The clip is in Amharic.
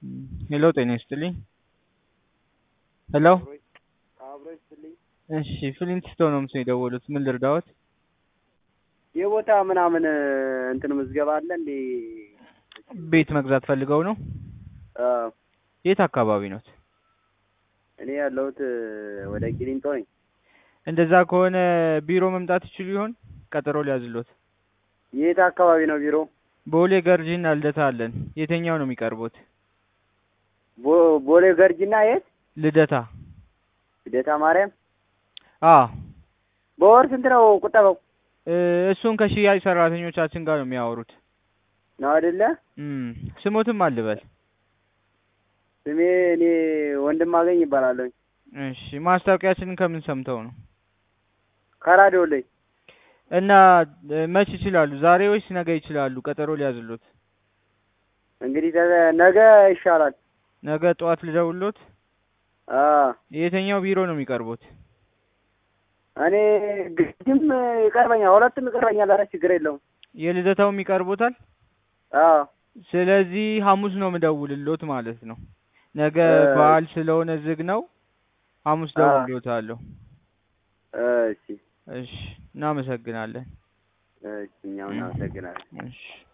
ሄሎ ጤና ይስጥልኝ። ሄሎ አብሮ ይስጥልኝ። እሺ ፍሊንትስቶን ነው ምስል የደወሉት። ምን ልርዳዎት? የቦታ ምናምን እንትን ምዝገባ አለ እንዴ? ቤት መግዛት ፈልገው ነው? አዎ፣ የት አካባቢ ኖት? እኔ ያለሁት ወደ ቂሊንጦ ነኝ። እንደዛ ከሆነ ቢሮ መምጣት ይችሉ ይሆን? ቀጠሮ ሊያዝሎት። የት አካባቢ ነው ቢሮ? ቦሌ ገርጂና ልደታ አለን። የትኛው ነው የሚቀርቡት? ቦ- ቦሌ ገርጂና የት? ልደታ። ልደታ ማርያም። አ በወር ስንት ነው ቁጠባው? እ፣ እሱን ከሽያጭ ሰራተኞቻችን ጋር ነው የሚያወሩት። ነው አይደለ? እም፣ ስሞትም አልበል። ስሜ እኔ ወንድም አገኝ ይባላለሁ። እሺ ማስታወቂያችንን ከምን ሰምተው ነው? ከራዲዮ ላይ እና እ፣ መች ይችላሉ? ዛሬ ወይስ ነገ ይችላሉ? ቀጠሮ ሊያዝሎት። እንግዲህ ተ- ነገ ይሻላል። ነገ ጠዋት ልደውሎት። አዎ የትኛው ቢሮ ነው የሚቀርቡት? እኔ ግድም ይቀርበኛል፣ ሁለቱም ይቀርበኛል። ኧረ ችግር የለውም። የልደታውም ይቀርቡታል። አዎ ስለዚህ ሐሙስ ነው ምደውልሎት ማለት ነው። ነገ እ፣ በዓል ስለሆነ ዝግ ነው። ሐሙስ አዎ ደውልሎታለሁ። እሺ እሺ እናመሰግናለን። እሺ፣ እኛም እናመሰግናለን። እሺ